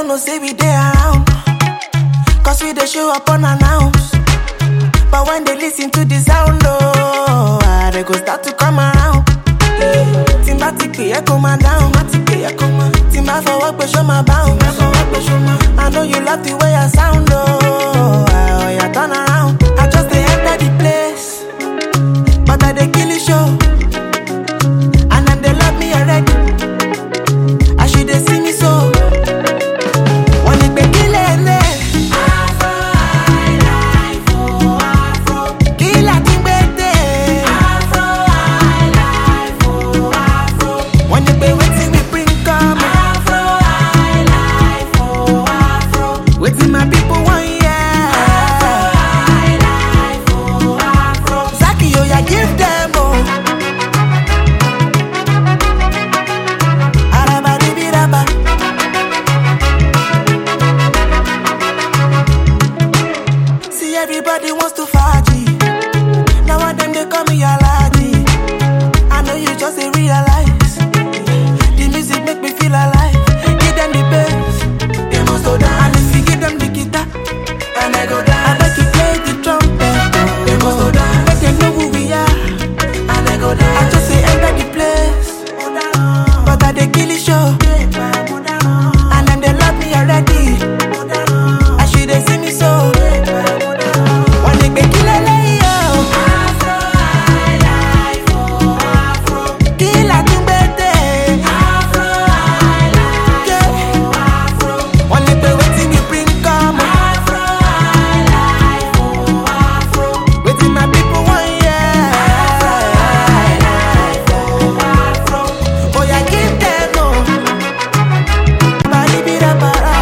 don't know, say we there around. Cause we they show up unannounced. But when they listen to the sound, oh, ah, they go start to come around. Timba ti pè é kó máa down. Timba fọwọ́ pé ṣó máa bounce. I know you love the way I sound, oh, ah, oh yeah, turn around. I just dey enter the place, but I dey kill the show. And them they love me already. As she dey see me so. Wọ́n ní pé kí lè lè. Kí là ti gbé dé? Wọ́n ní pé wetin we bring come. Wetin my people wan hear. Zaki oya give them o. Arabadibiraba. See everybody wants to faji. Now one them they call me Alaji. I know you just ain't realize. The music make me feel alive. Give them the bass, they must go down. And if you give them the guitar, and I go down. I bet you play the trumpet, they must go down. Make them know who we are, and I go down. I just say enter the place, but I they kill the show. And them they love me already. I should they see me so. One day they kill a Kill a tumbete. Yeah. One day they waiting me bring come. Waiting my people want yeah. Oh yeah, give them no. Bali bira bara.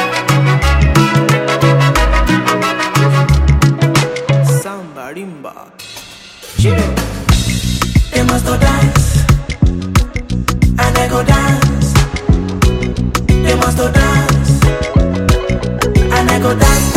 Samba rimba. They must go dance, and I go dance. They must go dance, and I go dance.